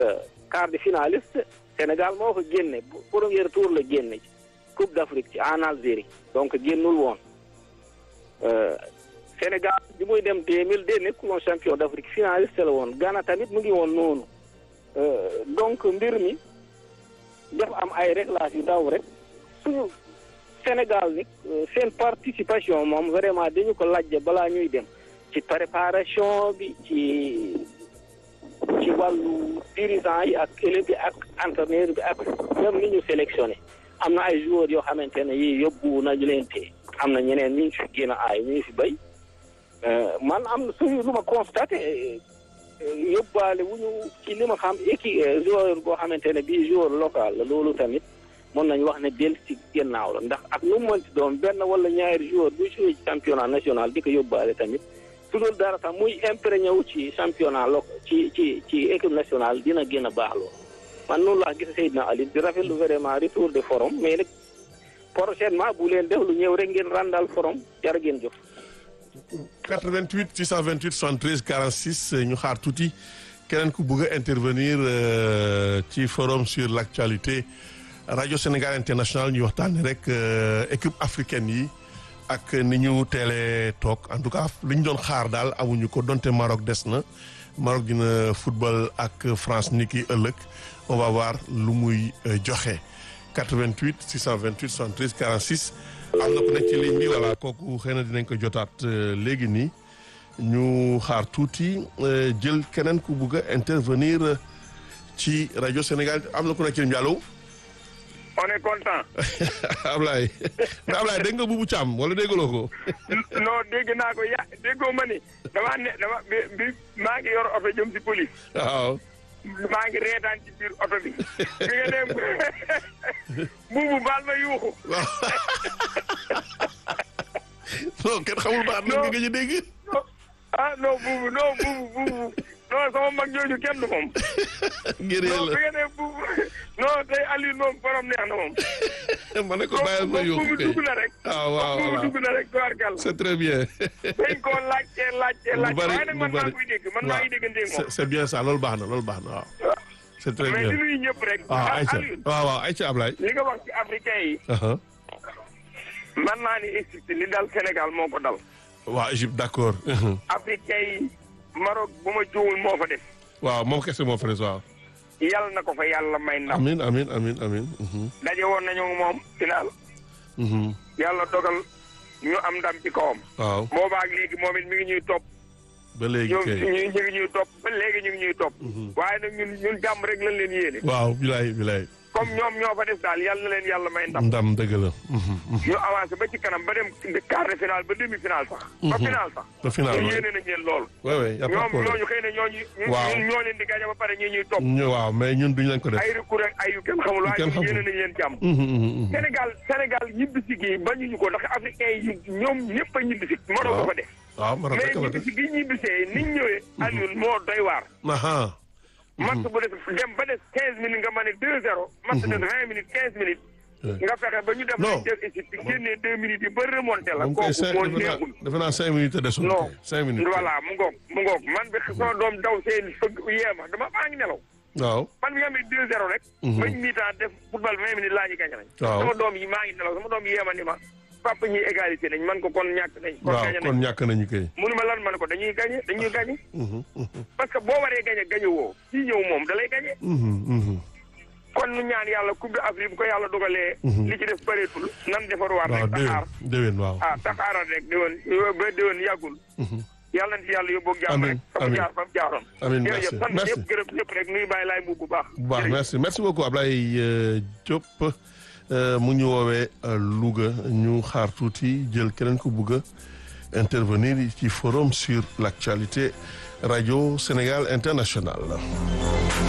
quart de finaliste Sénégal moo ko génne premier tour la génne ci Coupe d'Afrique ci en Algérie donc génnul woon Sénégal bi muy dem deux mille deux nekkul woon champion d'Afrique finaliste la woon Ghana tamit mu ngi woon noonu donc mbir mi dafa am ay réglages yu ndaw rek suñu Sénégal ni seen participation moom vraiment dañu ko laajte balaa ñuy dem ci préparation bi ci ci wàllu dirigeant yi ak élèves bi ak entraîneur bi ak même ni ñu sélectionné am na ay joueurs yoo xamante ne yii yóbbu nañu leen te am na ñeneen ñu fi gën a aay ñu fi béy man am na suñu lu ma constaté yóbbaale wu ñu ci li ma xam équipe joueur boo xamante ne bii joueur local la loolu tamit mën nañu wax ne del ci gannaaw la ndax ak nu mu mënti doon benn wala ñaari joueur bu joué ci championnat national di ko yóbbaale tamit su dul dara sax muy imprégné wu ci championnat lo ci ci ci équipe nationale dina gën a baax loolu man noonu laa gis Seydina Ali di rafetlu vraiment retour de forum mais nag prochainement bu leen def lu ñëw rek ngeen randal forum jar ngeen jëf 88 628 73 46 ñu xaar tuuti keneen ku bëgg a intervenir ci forum sur l'actualité radio Sénégal international ñu waxtaanee rek équipe africaine yi ak ni ñu teelee toog en tout cas li ñu doon xaar daal amuñu ko donte Maroc des na Maroc dina football ak France ni ki ëllëg on va voir lu muy joxe 88 628 73 46 am na ku nekk ci ligne bi voilà kooku xëy na dinañ ko jotaat léegi nii ñu xaar tuuti jël keneen ku bugg a intervenir ci rajo Sénégal am na ku nekk ci ligne bi allo. on est content. Ablaye mais Ablaye dégg nga Boubou Thiam wala déggaloo ko. non dégg naa ko ya déggoo ma ni damaa ne dama bi bi maa ngi yor oto jëm si police. waaw. maa ngi reetaan ci biir oto bi. bi nga dem buubu baal ma yuuxu. non kenn xamul baat la nga gëj a dégg. ah non buubu non buubu buubu non sama mag jooju kenn du moom. ngir non yàlla bi nga dem buubu non tey Aliou moom borom neex na moom. ma ne ko bàyyil ma yóbbu buubu kay dugg na rek. ah waaw buubu waaw dugg na rek tubaarkàlla. c'est très bien. dañ koo laajte laajte lu laajte bari waaye nag lu man maa bari ngi koy dégg man maa ngi dégganteeg c'est moom. c'est bien ça loolu baax na loolu baax na waaw. c'est très mais bien di nuyu ñëpp rek. waaw ah Aïcha Aliou waaw waaw Aïcha Ablaye. li nga wax ci africain yi. aha man naa ni Égypte li dal Sénégal moo ko dal. waaw Égypte d'accord. africain yi Maroc bu ma juumul moo fa def. waaw moom kese moo fa des waaw. yàlla na ko fa yàlla may ndam. amin amin amin amin mhm, daje woon nañu moom final. mhm, yàlla dogal ñu am ndam ci kawam. waaw boobaak léegi moom it mi ngi ñuy topp. ba léegi ñoom kay. ñu ñu ngi ñuy topp ba léegi ñu ngi ñuy topp. waaye nag ñun ñun jàmm rek lañ leen yéene. waaw bilaay bilaay. comme ñoom ñoo fa def daal yàlla na leen yàlla may ndam. ndam dëgg la. mhm, mhm. ñu avancé ba ci kanam ba dem quart de finale ba demi finale sax. ba finale sax. ba final ñu waaw yéene nañ leen lool. waaw waaw y a pas de ñoom problème. ñooñu xëy na ñooñu. Waaw. ñun ñoo leen di gañe ba pare ñi ñuy topp. ñu waaw mais ñun duñ leen ko def. ay recours ak ay yu kenn xamul waaye kenn ñun xamul. yéene nañ leen jàmm. Mhm, mhm, mhm. Sénégal Sénégal ñibbisi gi bañuñu ko ndax africain yi ñoom ñëpp a ñibbisi. Maroc Waaw. ko fa def. waaw Maroc mais rek la def. ñibbisi gi ñibbisee niñ ñëwee. Alioune moo doy waar. aha match bu def dem ba des quinze minutes nga mën a deux zéro. match de vingt minutes quinze minutes. nga fexe ba ñu dem. Non. nañ jël Égypte génnee deux minutes yi ba remonté la. moom kay kooku cinq moo defe naa neexul. defe naa cinq minutes a desoon non kay. cinq minutes voilà mu ngoog mu ngoog man bi sama doom daw seen fëgg yeema dama maa ngi nelaw. waaw man bi nga xam ne deux zéro rek. bañ mi-temps def football vingt minutes laa ñu gañ nañ. Waaw. sama doom yi maa ngi nelaw sama doom yi yeema ni ma papa ñuy égalité nañ man ko kon ñàkk nañ. kon waaw gañ kon nañ ñàkk nañu kay. munu ma lan man ko dañuy gañe dañuy gañe Mhm, mhm, parce que boo waree gañe gañe woo kii ñëw moom da lay gañe mhm, mhm. kon nu ñaan yàlla coupe d'Afrique bu ko yàlla dogalee. li ci def bëreetul nan defaruwaat waaw rek taxaar déwén déwén waaw. ah taxaaral rek déwén ba déwén yàggul. yàlla na ci yàlla yóbbu ak jàmm Amiin, rek. fa mu amiin. jaar fa mu jaaroon. Amiin, jërëjëf merci, sant merci. ñëpp gërëm ñëpp rek nuyu bàyyi laay mbubb bu baax. bu baax jërëjëf. merci merci beaucoup Ablaye euh, Diop euh, mu ñu woowee euh, Louga ñu xaar tuuti jël keneen ku bugg a intervenir ci forum sur l'actualité radio Sénégal international